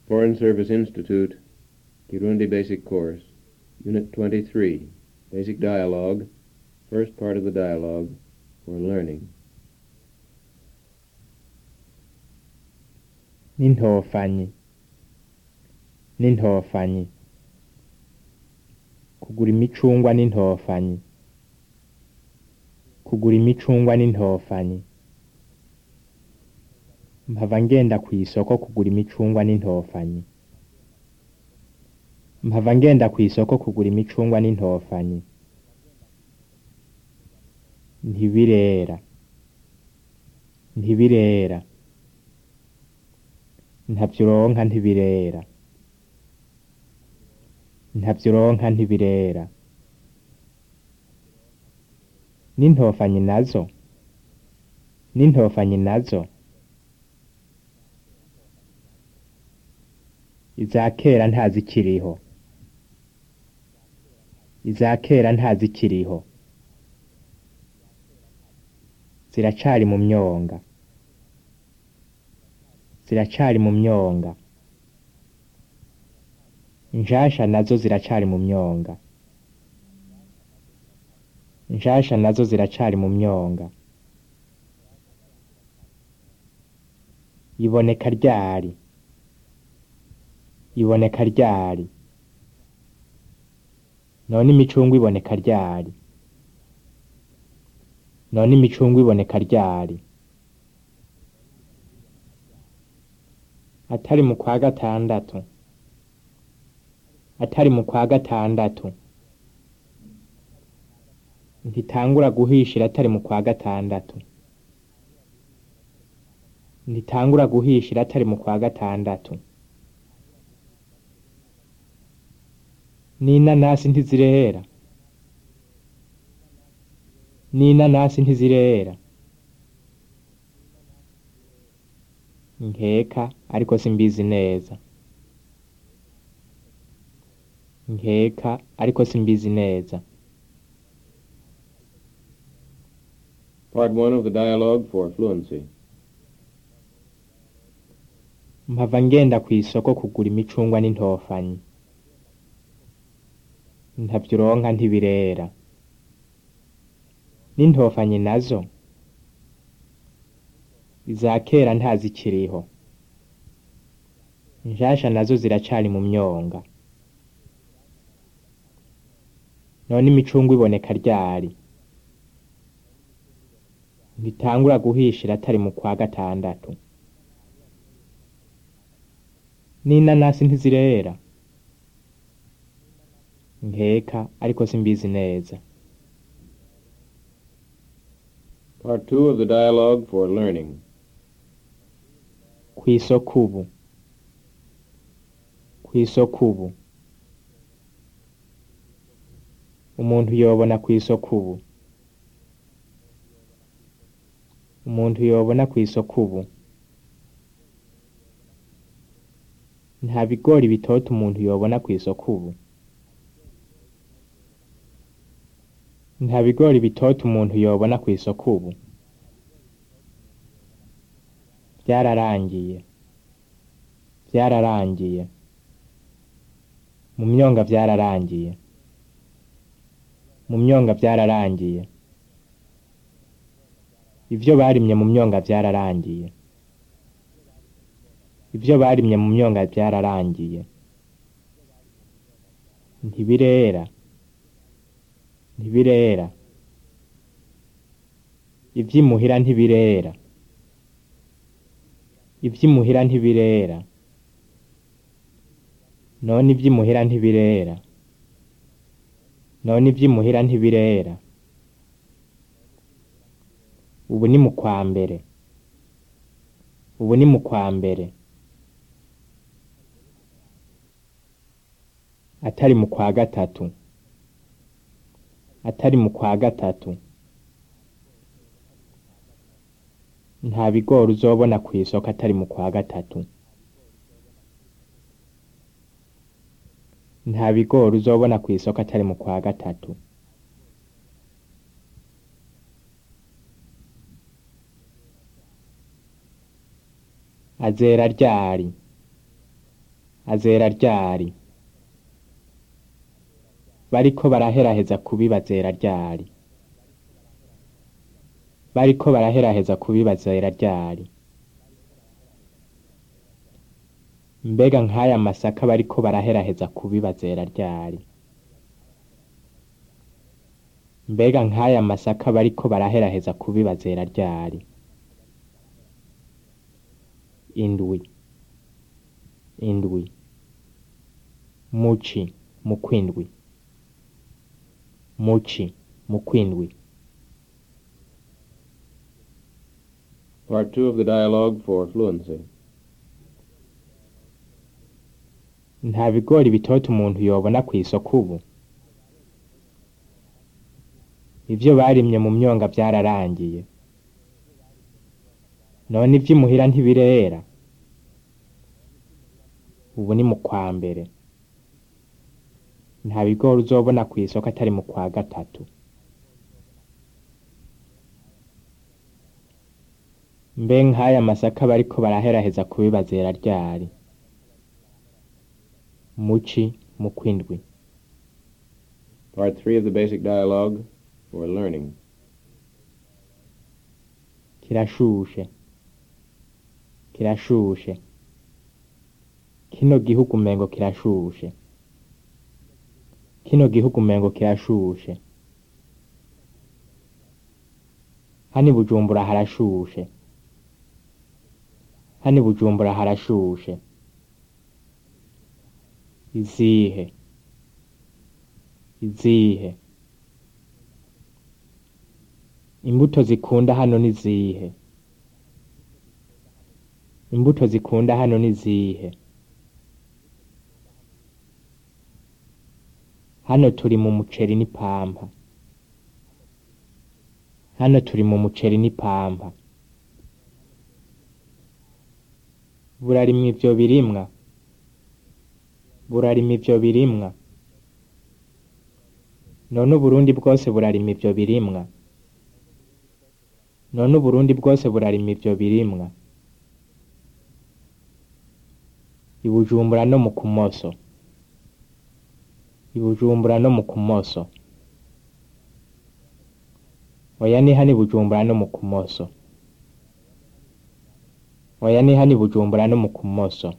Foreign Service Institute, Kirundi Basic Course, Unit 23, Basic Dialogue, First part of the dialogue for learning. n'intofanyi n'intofanyi kugura imicungwa n'intofanyi kugura imicungwa n'intofanyi mpava ngenda kw'isoko kugura imicungwa n'intofanyi mpava ngenda kw'isoko kugura imicungwa n'intofanyi ntibirera ntibirera ntavyo uronka ntibirera ntavyo uronka ntibirera n'intofanyi nazo n'intofanyi nazo iza kera ntazikiriho iza kera ntazikiriho ziracari mu myonga ziracari mu myonga nshasha nazo ziracari mu myonga nshasha nazo ziracari mu myonga iboneka ryari iboneka ryari none imicungwe iboneka ryari none imicungwe iboneka ryari atari mu kwa gatandatu atari mu kwa gatandatu ntitangura guhishira atari mu kwa gatandatu ntitangura guhishira atari mu kwa gatandatu n'inanasi ntizirera n'inanasi ntizirera nkeka ariko simbizi neza nkeka ariko simbizi neza Part 1 of the dialogue for fluency. mpava ngenda kw'isoko kugura imicungwa n'intofanyi ntavyo uronka ntibirera n'intofanyi nazo iza kera ntazikiriho nshasha nazo ziracari mu myonga none imicungwe iboneka ryari ntitangura guhishira atari mu kwa gatandatu n'inanasi ntizirera nkeka ariko simbizi neza Part 2 of the dialogue for learning. kw'isoko ubu kw'isoko ubu umuntu yobona kw'isoko ubu umuntu yobona kw'isoko ubu nta bigori bitoto umuntu yobona kw'isoko ubu nta bigori bitoto umuntu yobona kw'isoko ubu byararangiye byararangiye mu myonga byararangiye mu myonga byararangiye ivyo barimye mu myonga byararangiye ivyo barimye mu myonga byararangiye ntibirera ntibirera ivy'imuhira ntibirera ivy'imuhira ntibirera none ivy'imuhira ntibirera none ivy'imuhira ntibirera ubu ni mu kwa mbere ubu ni mu kwa mbere atari mu kwa gatatu atari mu kwa gatatu nta bigori uzobona kw'isoko atari mu kwa gatatu nta bigori uzobona kw'isoko atari mu kwa gatatu azera ryari azera ryari bariko baraheraheza kubiba zera ryari bariko baraheraheza kubiba zera ryari mbega nk'aya masaka bariko baraheraheza kubiba zera ryari mbega nk'aya masaka bariko baraheraheza kubiba zera ryari indwi indwi muci mu kwindwi muci mu kwindwi Part two of the dialogue for fluency. nta bigori bitoto umuntu yobona ku isoko ubu ivyo barimye mu myonga vyararangiye none ivy'imuhira ntibirera ubu ni mu kwa mbere nta bigori uzobona ku isoko atari mu kwa gatatu mbe nk'aya masaka bariko baraheraheza kubibazera ryari muci mu kwindwi Part three of the basic dialogue for learning. kirashushe kirashushe kino gihugu umengo kirashushe kino gihugu umengo kirashushe hani bujumbura harashushe hani bujumbura harashushe izihe izihe imbuto zikunda hano ni zihe imbuto zikunda hano ni zihe hano turi mu muceri n'ipampa hano turi mu muceri n'ipampa burarimwa ivyo birimwa burarima ivyo birimwa none uburundi bwose burarima ivyo birimwa none uburundi bwose burarima ivyo birimwa ibujumbura no mu kumoso ibujumbura no mu kumoso oya ni hano ibujumbura no mu kumoso oya ni hano ibujumbura no mu kumoso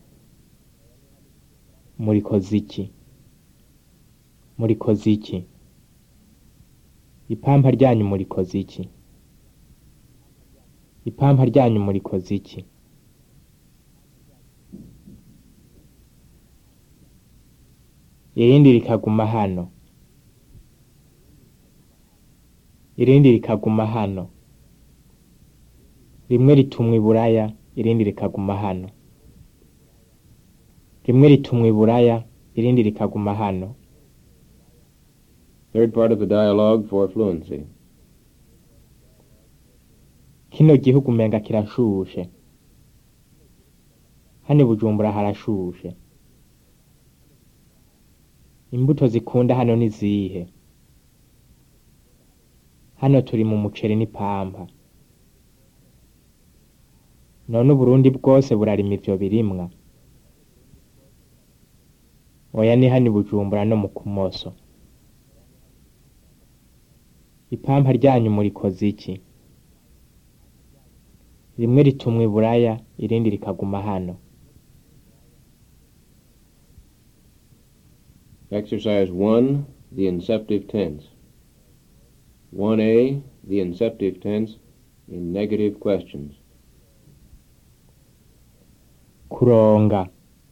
murikoze iki murikoze iki ipampa ryanyu murikoze iki ipampa ryanyu murikoze iki irindi rikaguma hano irindi rikaguma hano rimwe ritumwa iburaya irindi rikaguma hano rimwe ritumwa iburaya irindi rikaguma hano Third part of the dialogue for fluency. kino gihugu umenga kirashushe hano i bujumbura harashushe imbuto zikunda hano ni zihe hano turi mu muceri n'ipampa none uburundi bwose burarima ivyo birimwa oya ni hano i bujumbura no mu kumoso ipampa ryanyu murikoze iki rimwe ritumwa iburaya irindi rikaguma hano Exercise 1, the inceptive tense. 1a, the inceptive tense in negative questions. kuronga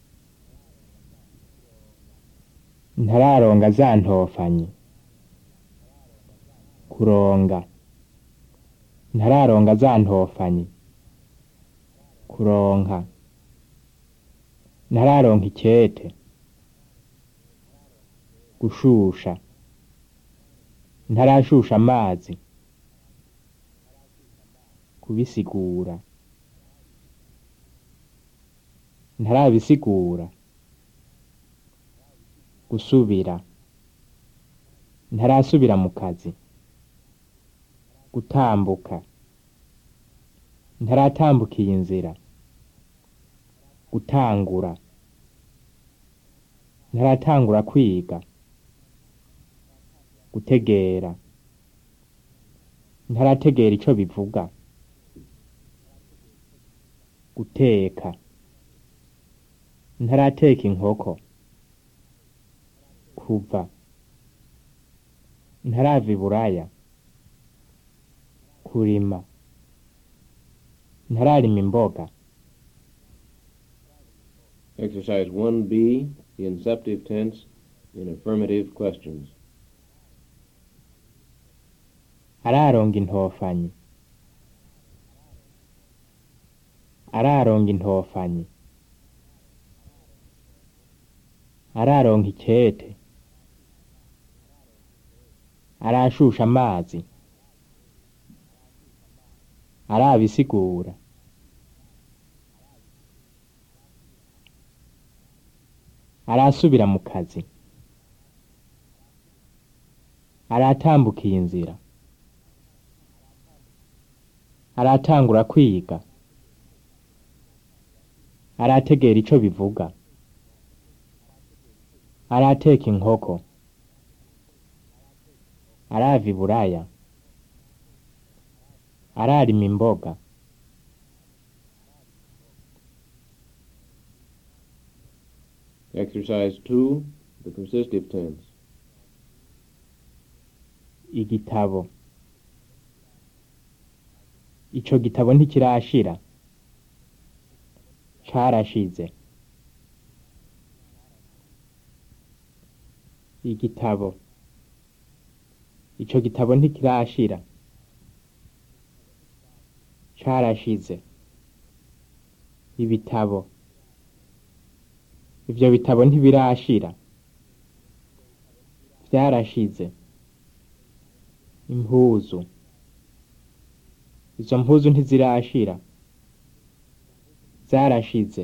ntararonga za ntofanyi kuronga ntararonga za ntofanyi kuronka ntararonka ikete gushusha ntarashusha amazi kubisigura ntarabisigura gusubira ntarasubira mu kazi gutambuka ntaratambuka iyi nzira gutangura ntaratangura kwiga gutegera ntarategera ico bivuga guteka ntarateka inkoko kuva ntarava iburaya kurima ntararima imboga Exercise 1B, the inceptive tense in affirmative questions. araronga intofanyi araronga intofanyi araronka ikete arashusha amazi arabisigura arasubira mu kazi aratambukiye inzira aratangura kwiga arategera ico bivuga arateka inkoko arava iburaya ararima imboga Exercise 2, the persistive tense. igitabo ico gitabo ntikirashira carashize igitabo ico gitabo ntikirashira carashize ibitabo ivyo bitabo ntibirashira vyarashize impuzu izo mpuzu ntizirashira zarashize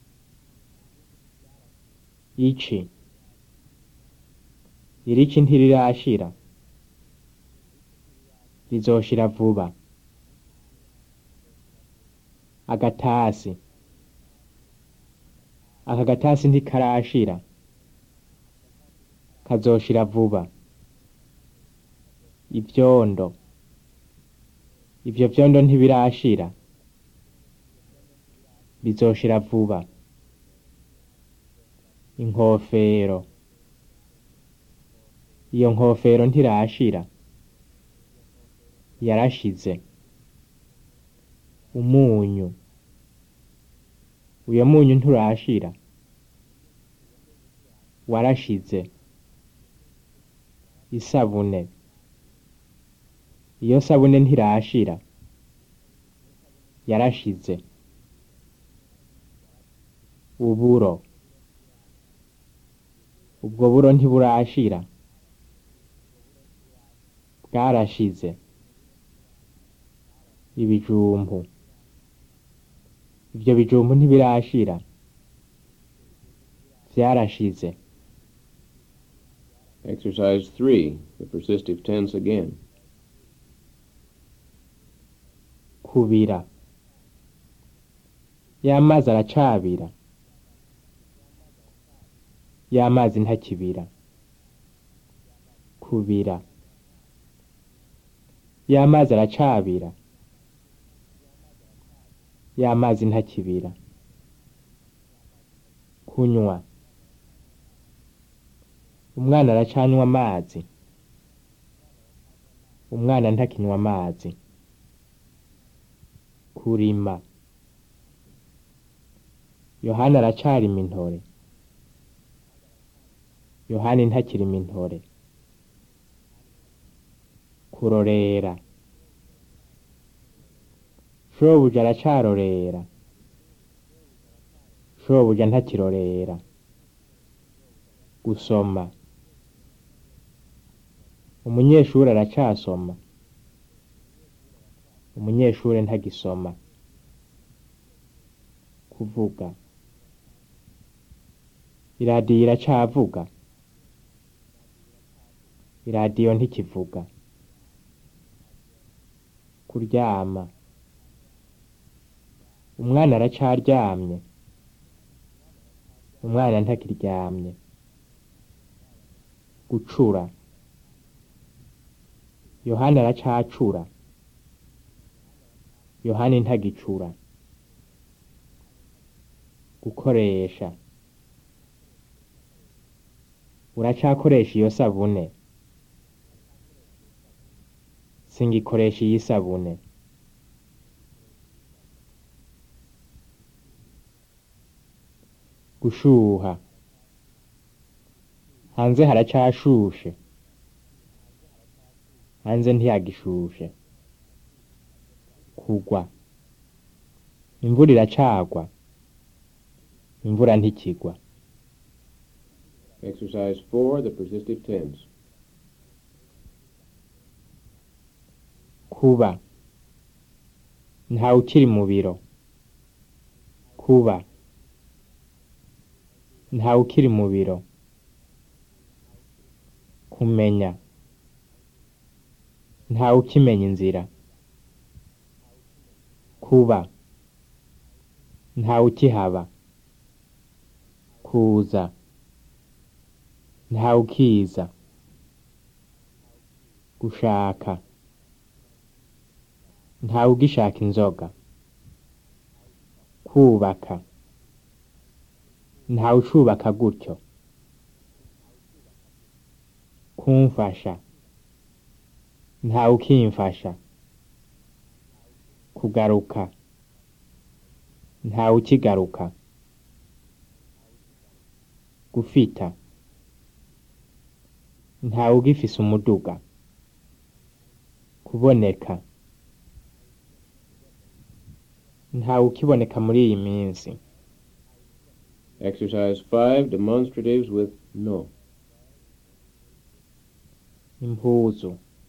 ici irici ntirirashira rizoshira vuba agatasi aka gatasi ntikarashira kazoshira vuba ivyondo ivyo vyondo ntibirashira bizoshira vuba inkofero iyo nkofero ntirashira yarashize umunyu uyo munyu nturashira warashize isabune iyo sabune ntirashira yarashize uburo ubwo buro ntiburashira bwarashize ibijumbu ivyo bijumbu ntibirashira vyarashize Exercise 3, the persistive tense again. kubira y'amazi aracabira y'amazi ntakibira kubira y'amazi aracabira y'amazi ntakibira kunywa umwana aracanywa amazi umwana ntakinywa amazi kurima yohana aracarima intore yohani ntakirima intore kurorera shobuja aracarorera shobuja ntakirorera gusoma umunyeshuri aracasoma umunyeshuri ntagisoma kuvuga iradiyo iracavuga iradiyo ntikivuga kuryama umwana aracaryamye umwana ntakiryamye gucura yohani aracacura yohani ntagicura gukoresha uracakoresha iyo sabune singikoresha iyi sabune gushuha hanze haracashushe hanze ntiyagishushe kugwa imvura iracagwa imvura ntikigwa Exercise 4, the persistive tense. kuba ntawe ukiri mu biro kuba ntawe ukiri mu biro kumenya ntawe ukimenya inzira kuba ntawe ukihaba kuza ntawe ukiza gushaka ntawe ugishaka inzoga kubaka ntawe ucubaka gutyo kumfasha ntawe ukimfasha kugaruka ntawe ukigaruka gufita ntawe ugifise umuduga kuboneka ntawe ukiboneka muri iyi minsi Exercise 5, demonstratives with no. impuzu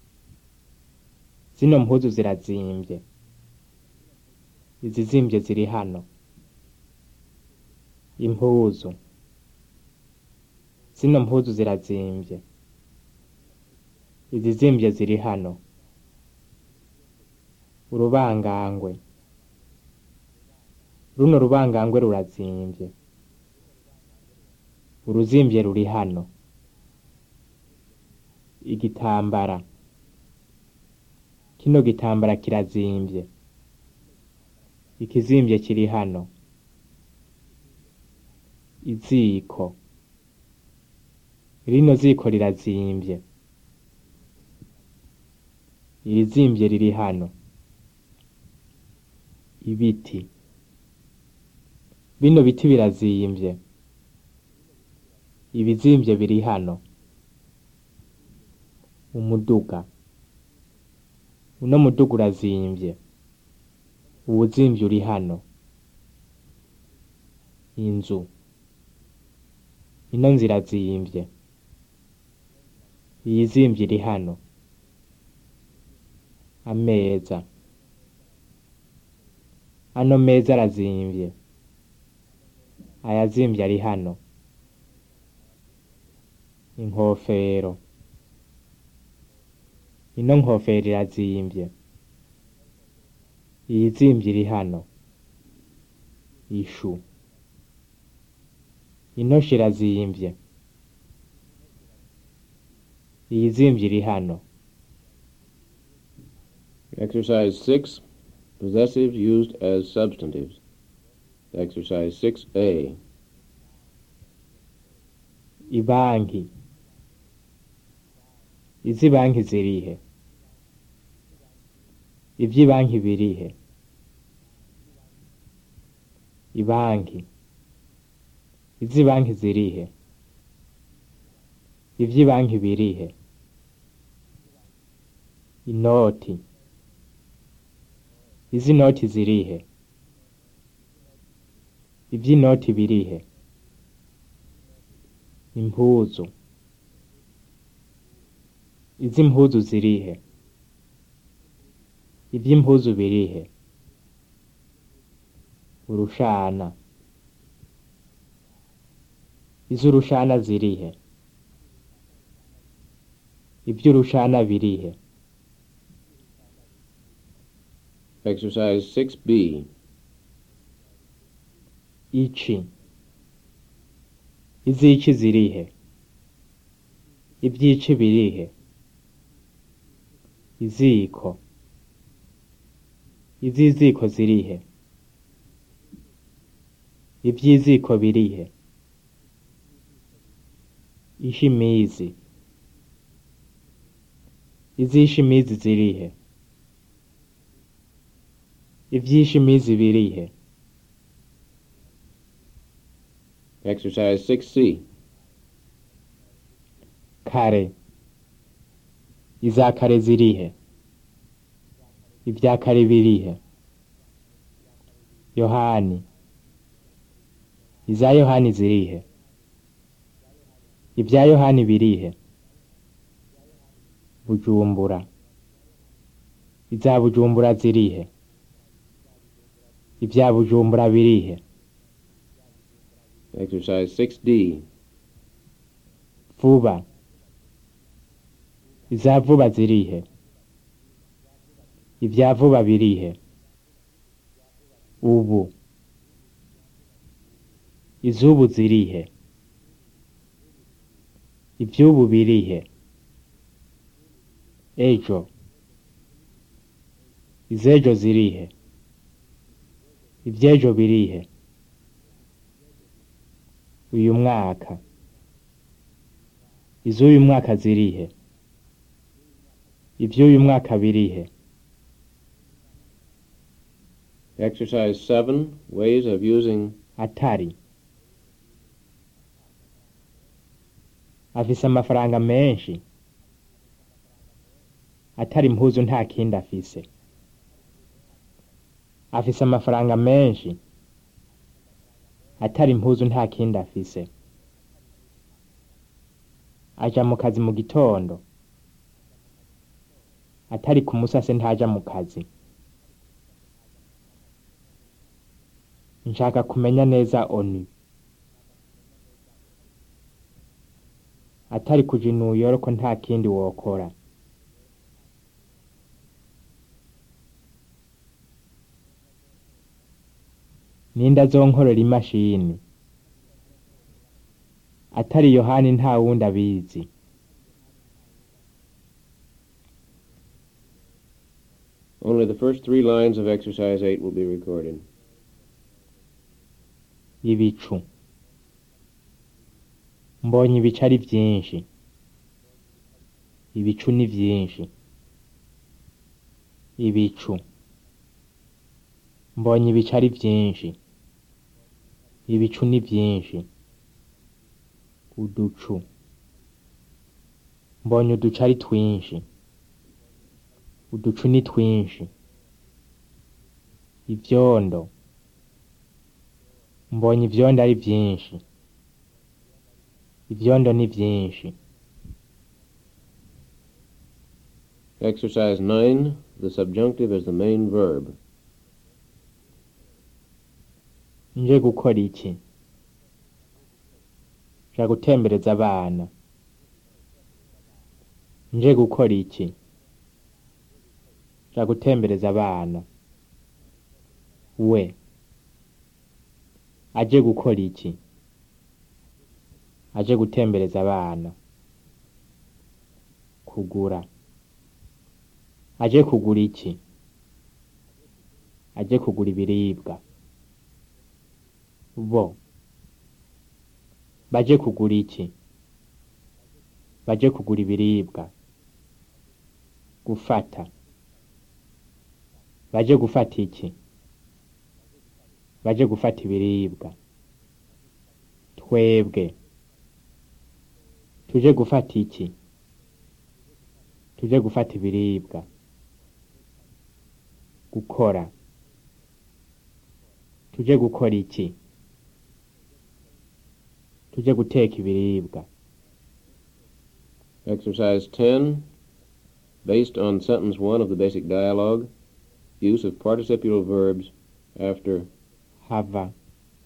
zino mpuzu zirazimbye izizimbye ziri hano impuzu zino mpuzu zirazimbye izizimbye ziri hano urubangangwe runo rubangangwe rurazimbye uruzimbye ruri hano igitambara kino gitambara kirazimbye ikizimbye kiri hano iziko rino ziko rirazimbye irizimbye riri hano ibiti bino biti birazimbye ibizimbye biri hano umuduga uno muduga urazimbye uwuzimbye uri hano inzu ino nzira zimbye iyizimbye iri hano ameza ano meza arazimbye ayazimbye ari hano inkofero ino nkofero irazimbye iyizimbye iri hano ishu ino shi irazimbye iyizimbye iri hano Exercise 6, possessives used as substantives. Exercise 6A. ibanki izi banki zirihe ivy'ibanki birihe ibanki izi banki zirihe ivy'ibanki birihe inoti izi noti zirihe ivy'inoti birihe impuzu izi mpuzu zirihe ivy'impuzu birihe urushana iz'urushana zirihe ivy'urushana birihe Exercise 6B. ici iziki zirihe Ivy'ici birihe? Iziko. Iz'iziko zirihe? Ivy'iziko birihe? Ishimizi. Iz'ishimizi zirihe? Ivy'ishimizi birihe? Exercise 6C. Kare. Iza kare zirihe? Ivya kare birihe? Yohani. Iza Yohani zirihe? Ivya Yohani birihe? Bujumbura. Iza Bujumbura zirihe? Ivya Bujumbura birihe? Exercise 6D. Vuba. Iza vuba zirihe? Ivya vuba birihe? Ubu. Izubu zirihe? Ivyubu birihe? Ejo. Izejo zirihe? Ivyejo birihe? Uyu mwaka. Iz'uyu mwaka zirihe? Ivy'uyu mwaka birihe? Exercise 7. Ways of using Atari. Afise amafaranga menshi. Atari impuzu nta kindi afise. Afise amafaranga menshi. Atari impuzu nta kindi afise. Aja mu kazi mu gitondo. Atari ku musase ntaja mu kazi. Nshaka kumenya neza ONU. Atari kuja i New York nta kindi wokora. Ninde azonkorera imashini? Atari Yohani nta wundi abizi. Only the first three lines of exercise 8 will be recorded. Ibicu. Mbonye ibicu ari vyinshi. Ibicu ni vyinshi. Ibicu. Mbonye ibicu ari vyinshi. Ibicu ni vyinshi. Uducu. Mbonye uducu ari twinshi. Uducu ni twinshi. Ivyondo. Mbonye ivyondo ari vyinshi. Ivyondo ni vyinshi. Exercise 9. The subjunctive as the main verb. Nje gukora iki? Nja gutembereza abana. Nje gukora iki? Nja gutembereza abana. We. Aje gukora iki? Aje gutembereza abana. Kugura. Aje kugura iki? Aje kugura ibiribwa. Bo. Baje kugura iki? Baje kugura ibiribwa. Gufata. Baje gufata iki? Baje gufata ibiribwa. Twebwe. Tuje gufata iki? Tuje gufata ibiribwa. Gukora. Tuje gukora iki? Tuje guteka ibiribwa. Exercise 10. Based on sentence 1 of the basic dialogue. Use of participial verbs after hava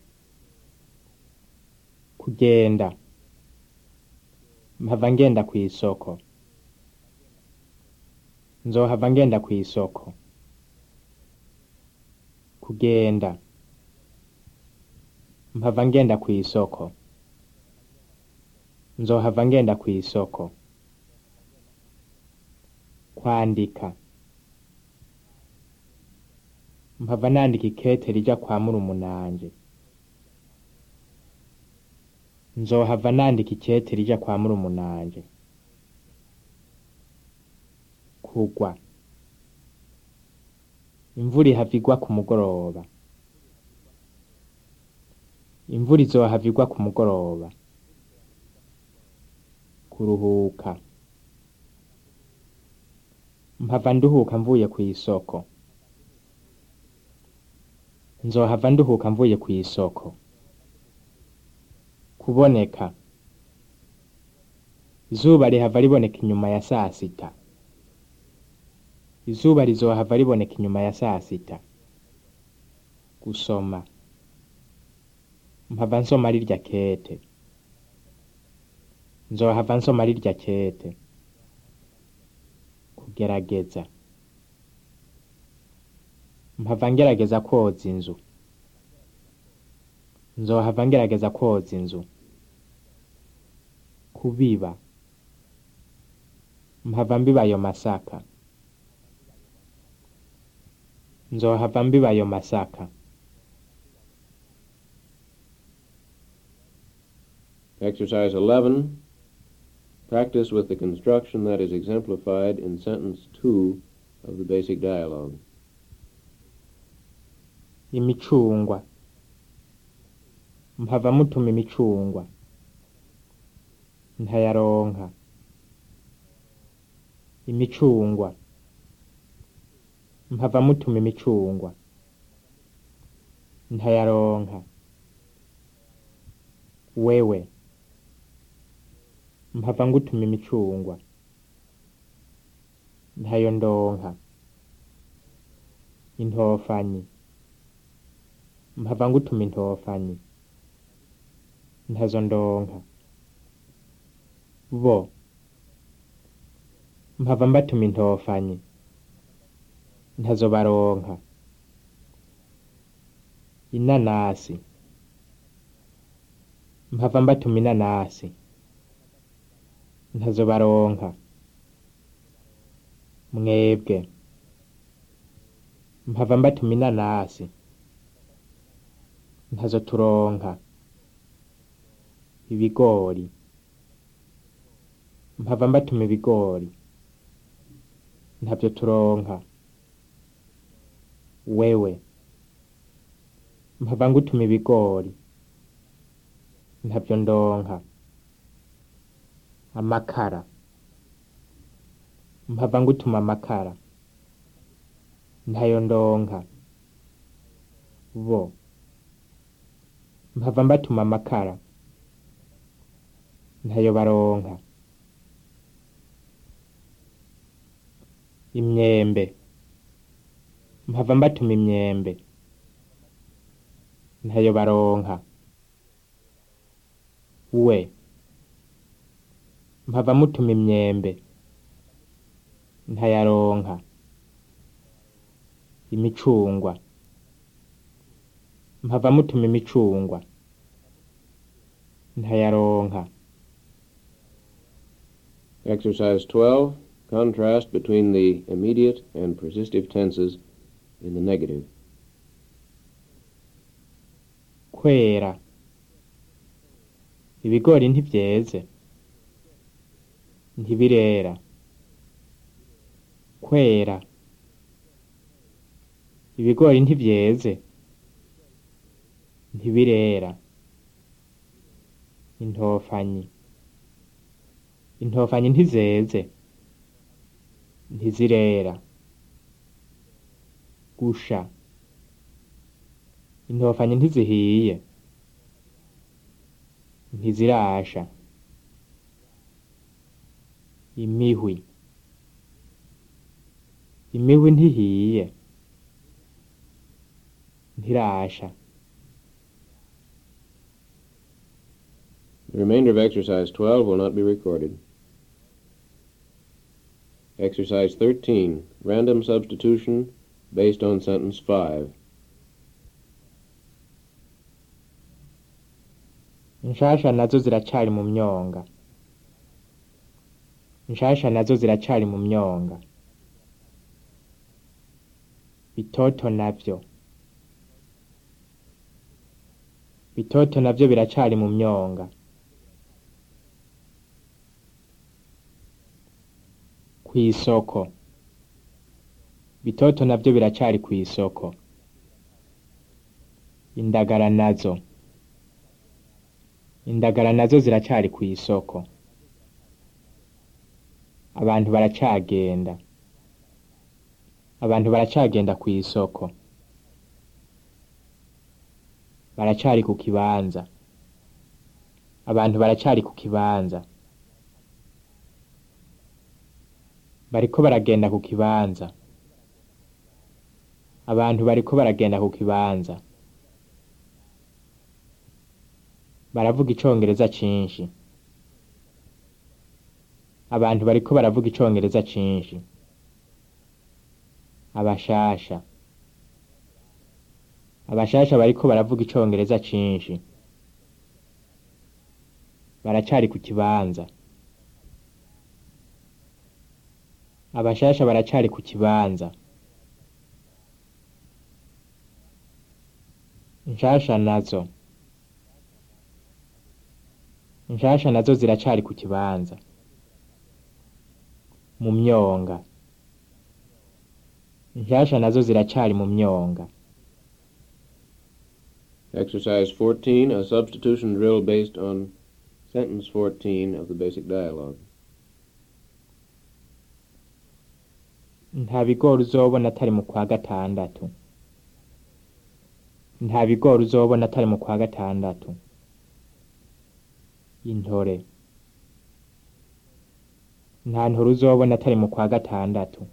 kugenda mpava ngenda kw'isoko nzohava ngenda kw'isoko kugenda mpava ngenda kw'isoko nzohava ngenda kw'isoko kwandika mpava nandika ikete rija kwa murumunanje nzohava nandika ikete rija kwa murumunanje kugwa imvura ihava igwa ku mugoroba imvura izohava igwa ku mugoroba kuruhuka mpava nduhuka mvuye kw'isoko nzohava nduhuka mvuye kw'isoko kuboneka izuba rihava riboneka inyuma ya sasita izuba rizohava riboneka inyuma ya sasita gusoma mpava nsoma rirya kete nzohava nsoma rirya kete kugerageza mpava ngerageza kwoza inzu nzohava ngerageza kwoza inzu kubiba mpava mbiba ayo masaka nzohava mbiba ayo masaka Exercise 11. Practice with the construction that is exemplified in sentence 2 of the basic dialogue. imicungwa mpava mutuma imicungwa ntayaronka imicungwa mpava mutuma imicungwa ntayaronka wewe mpava ngutuma imicungwa ntayo ndonka intofanyi mpava ngutuma intofanyi ntazo ndonka bo mpava mbatuma intofanyi ntazo baronka inanasi mpava mbatuma inanasi ntazo baronka mwebwe mpava mbatuma inanasi ntazo turonka ibigori mpava mbatuma ibigori ntavyo turonka wewe mpava ngutuma ibigori ntavyo ndonka amakara mpava ngutuma amakara ntayo ndonka bo mpava mbatuma amakara ntayo baronka imyembe mpava mbatuma imyembe ntayo baronka we mpava mutuma imyembe ntayaronka imicungwa mpava mutuma imicungwa ntayaronka Exercise 12. Contrast between the immediate and persistive tenses in the negative. kwera ibigori ntivyeze ntibirera kwera ibigori ntivyeze ntibirera intofanyi intofanyi ntizeze ntizirera gusha intofanyi ntizihiye ntizirasha imihwi imihwi ntihiye ntirasha The remainder of exercise 12 will not be recorded. Exercise 13. Random substitution based on sentence 5. nshasha nazo ziracari mu myonga nshasha nazo ziracari mu myonga bitoto navyo bitoto navyo biracari mu myonga kw'isoko bitoto navyo biracari kw'isoko indagara nazo indagara nazo ziracari kw'isoko abantu baracagenda abantu baracagenda kw'isoko baracari ku kibanza abantu baracari ku kibanza bariko baragenda ku kibanza abantu bariko baragenda ku kibanza baravuga icongereza cinshi abantu bariko baravuga icongereza cinshi abashasha abashasha bariko baravuga icongereza cinshi baracari ku kibanza abashasha baracari ku kibanza nshasha nazo nshasha nazo ziracari ku kibanza mu myonga nshasha nazo ziracari mu myonga Exercise 14, a substitution drill based on sentence 14 of the basic dialogue. nta bigori uzobona atari mu kwa gatandatu nta bigori uzobona atari mu kwa gatandatu intore nta ntore uzobona atari mu kwa gatandatu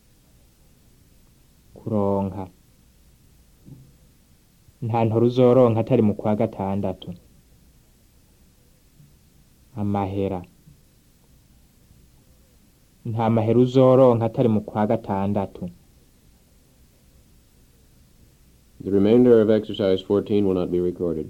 kuronka nta ntore uzoronka atari mu kwa gatandatu amahera nta mahera uzoronka atari mu kwa gatandatu The remainder of exercise 14 will not be recorded.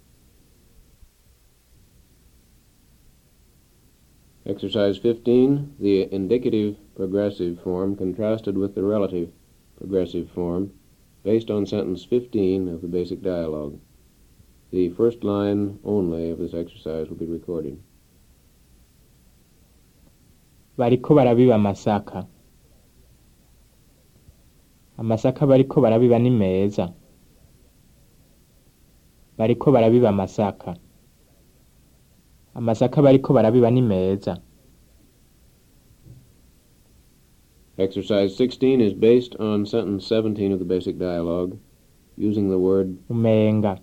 Exercise 15, the indicative progressive form contrasted with the relative progressive form based on sentence 15 of the basic dialogue. The first line only of this exercise will be recorded. bariko barabiba amasaka amasaka bariko barabiba ni meza bariko barabiba amasaka amasaka bariko barabiba ni meza Exercise 16 is based on sentence 17 of the basic dialogue, using the word umenga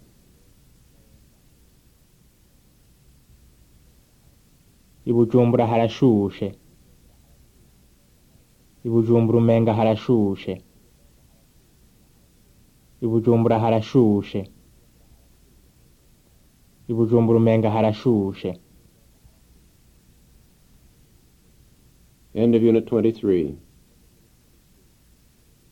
ibujumbura harashushe ibujumbura umenga harashushe ibujumbura harashushe ibujumbura umenga harashushe End of Unit 23.